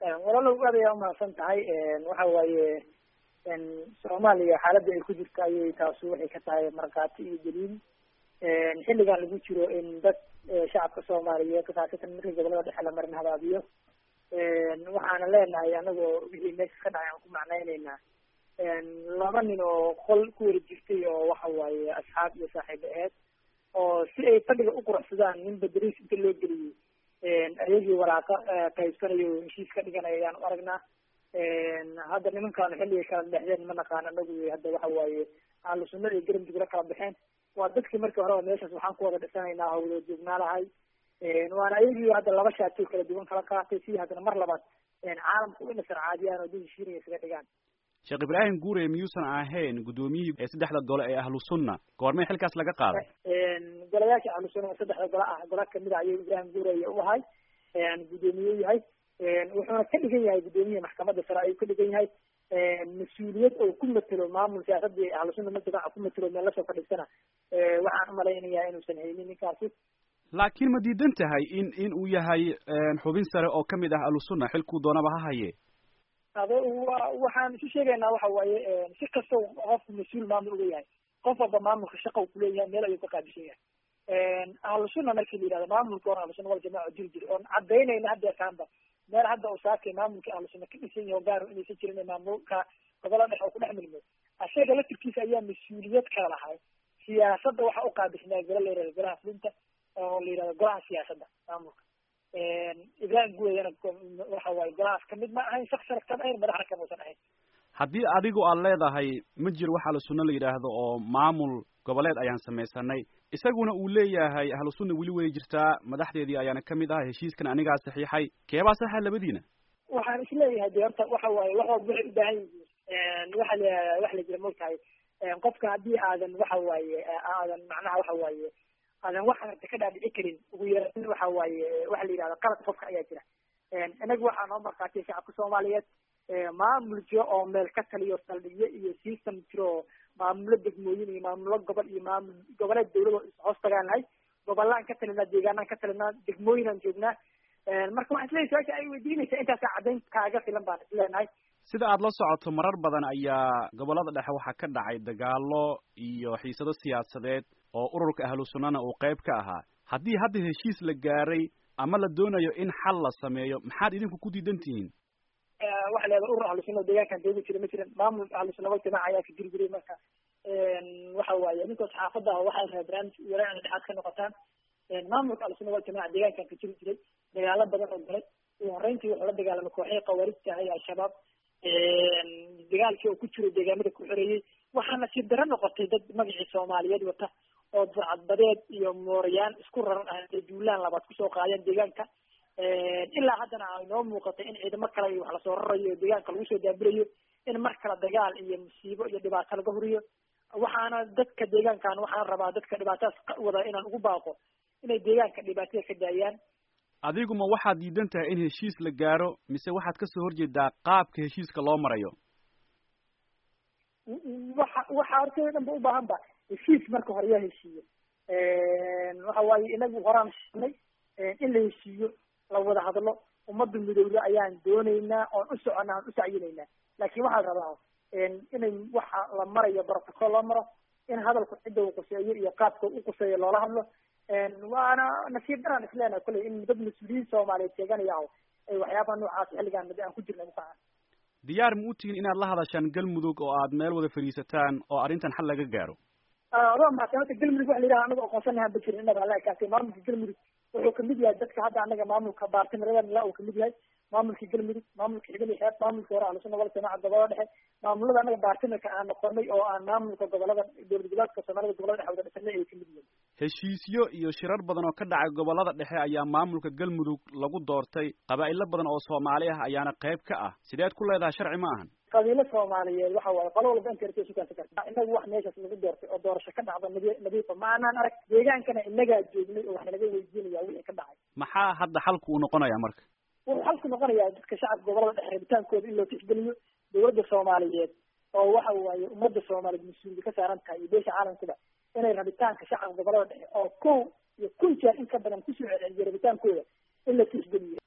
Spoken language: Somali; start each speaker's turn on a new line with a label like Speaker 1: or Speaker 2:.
Speaker 1: walaalow aad ayaa umahadsan tahay waxa waaye soomaaliya xaaladda ay ku jirto ayay taasu waxay ka tahay markhaati iyo daliil xilligan lagu jiro in dad shacabka soomaaliyeed khaasatan markii gobolada dhexe la marin habaabiyo waxaana leenahay anagoo wixii meesha ka dhacay aan ku macnayneynaa laba nin oo qol ku wara jirtay oo waxa waaye asxaab iyo saaxiibo eed oo si ay fadhiga u quruxsadaan nin badariis inta loo geliyey ayagii waraaqa qaybsanayo heshiis ka dhiganaya ayaan u aragnaa hadda nimankaanu xilligay kala dhexdeen ma naqaan anagu hadda waxa waaye ahlu sunnada iyo garamjugla kala baxeen waa dadkii markii horeba meeshaas waxaan ku wada dhisanaynaa hawloo joognaalahay waana ayagii hadda laba shaatoo kala duwan kala qaatay sidii haddana mar labaad caalamka u inasar caadiyaan oo dad heshiinaya isaga dhigaan
Speaker 2: sheekh ibraahim guure miyuusan ahayn guddoomiyihii ee saddexda gole ee ahlu sunna goormay xilkaas laga qaaday
Speaker 1: golayaasha ahlu sunna saddexda gole ah gola kamid a ayuu ibraahim guure u ahay guddoomiye u yahay wuxuuna ka dhigan yahay guddoomiyaha maxkamadda sare ayuu ka dhigan yahay mas-uuliyad oo ku matelo maamul siyaasadii ahlu sunna majamaca ku matelo meel lasoo fadhiisana waxaan umalaynayaa inuusan haynin ninkaasi
Speaker 2: laakiin ma diidan tahay in in uu yahay xubin sare oo kamid ah ahlu sunna xilkuu doonaba ha haye
Speaker 1: ado waxaan isu sheegaynaa waxa waaye si kastoo qofku mas-uul maamul uga yahay qof walba maamulka shaqa uu kuleeyahay meel ayuu ka qaabishan yahay ahlu sunna markii la yihahdo maamulka hore ahlu sunna wal jamaca jiri jiri oon cadaynayna haddeerkaanba meel hadda uu saakay maamulkii ahlu sunna ka dhisan yahay o gaar inaysan jirin maamulka gobola dhexe oo ku dhex milmay asaga laftirkiisa ayaa mas-uuliyad kala lahay siyaasadda waxa u qaabisnaa gola la yihahdo golaha fulinta oo la yihahdo golaha siyaasadda maamulka ibrahim guweyana waxa waaye golahaas kamid ma ahayn shaksana kama ahayn madaxna kamuusan ahayn
Speaker 2: haddii adigu aad leedahay ma jiro wax ahlu sunna la yidhaahdo oo maamul goboleed ayaan samaysanay isaguna uu leeyahay ahlu sunna weli way jirtaa madaxdeedii ayaana kamid ah heshiiskan anigaa saxiixay keebaa saxa labadiina
Speaker 1: waxaan isleeyahay de horta waxa waaye wax walba waxay u baahan yihiin waxa la waxa la jira mogtahay qofka haddii aadan waxa waaye aadan macnaha waxa waaye aadan wax arta ka dhaadhici karin ugu yaraan waxa waaye waxa la yidhahda qalad qofka ayaa jira inaga waxaa noo markaatay shacabka soomaaliyeed maamul jiro oo meel ka taliyo saldhigyo iyo system jiro oo maamulo degmooyin iyo maamulo gobol iyo maamul goboleed dawlado ishoos tagaan nahay gobolaan ka talinaa deegaanaan ka talinaa degmooyinaan joognaa marka waxaan isleeyahay su-aasha ay weydiinaysaa intaasaa caddayn kaaga filan baan isleenahay
Speaker 2: sida aad la socoto marar badan ayaa gobolada dhexe waxaa ka dhacay dagaalo iyo xiisado siyaasadeed oo ururka ahlu sunnana uu qayb ka ahaa haddii hadda heshiis la gaaray ama la doonayo in xal la sameeyo maxaad idinku ku diidan tihiin
Speaker 1: waxa leedahay urur ahlu sunna deegaankan joogi jira ma jiran maamul ahlu sunna wal jamaaca ayaa ka jiri jiray marka waxa waaye ninkoos xaafadda ah waxay rabaa barnaamij walaa dhexaad ka noqotaan maamulka ahlu sunna wal jamaaca deegaankan ka jiri jiray dagaalo badan oo galay ugu horreyntii wuxuu la dagaalamay kooxihii khawaarijta ah ee al-shabaab dagaalkii oo ku jiro deegaamada ku xoreeyey waxaana si daro noqotay dad magacii soomaaliyeed wata oo burcadbadeed iyo moorayaan isku raran ah ay duulaan labaad kusoo qaadeen deegaanka ilaa haddana ay noo muuqatay in ciidamo kale iyo wax lasoo rarayo deegaanka lagu soo daabirayo in mar kale dagaal iyo musiibo iyo dhibaato laga huriyo waxaana dadka deegaankan waxaan rabaa dadka dhibaatadaas ka wada inaan ugu baaqo inay deegaanka dhibaatada ka daayaan
Speaker 2: adigu ma waxaad diidan tahay in heshiis la gaaro mise waxaad kasoo horjeedaa qaabka heshiiska loo marayo
Speaker 1: waxa waxa hortooda dhan ba u baahan ba heshiis marka hore yaa heshiiyo waxa waaye inagu horaan sheegnay in la heshiiyo la wada hadlo ummadda midowda ayaan doonaynaa oon u socona aan u sacyinaynaa laakiin waxaa la rabaa inay waxa la marayo protocol loo maro in hadalku cidda uu quseeyo iyo qaabka u quseeyo loola hadlo waana nasiib daraan isleenahay kolley in dad mas-uuliyiin soomaaliyeed sheeganaya o ay waxyaabaha noocaas xilligaan mid aan ku jirna ukaca
Speaker 2: diyaar ma u tihiin inaad la hadashaan galmudug oo aad meel wada fadhiisataan oo arrintan xal laga gaaro
Speaker 1: adoo mahadsan horta galmudug waxa la yidhaha anaga aqoonsanahan ba jirin inaba alla kaasay maamulka galmudug wuxuu kamid yahay dadka hadda anaga maamulka baartimirada la uu kamid yahay maamulka galmudug maamulka xigal iyo xeeb maamulka hore ahlusuna wal jamaaca gobolada dhexe maamulada anaga baartimirka aan noqonay oo aan maamulka gobolada dowlad goboleedka soomaalida gobolada dhexe wada dhisanay ay kamid yihiin
Speaker 2: heshiisyo iyo shirar badan oo ka dhacay gobolada dhexe ayaa maamulka galmudug lagu doortay qabaa'ilo badan oo soomaali ah ayaana qayb ka ah sideed ku leedahay sharci ma ahan
Speaker 1: qabiilo soomaaliyeed waxa waaye qolo walba inta sukaansa karta inagu wax meeshaas lagu doortay oo doorasho ka dhacda nadi nadiifa ma anaan arag deegaankana inagaa joognay oo wax nalaga weydiinaya wixii ka dhacay
Speaker 2: maxaa hadda xalku uu noqonayaa marka
Speaker 1: wuxuu xalku noqonayaa dadka shacabka gobolada dhexe rabitaankooda in loo tixgeliyo dowladda soomaaliyeed oo waxa waaye ummadda soomaaliyeed mas-uuliyad ka saaran tahay iyo beesha caalamkuba inay rabitaanka shacabka gobolada dhexe oo kow iyo kun jeer in ka badan kusoo celceliyo rabitaankooda in la tixgeliyo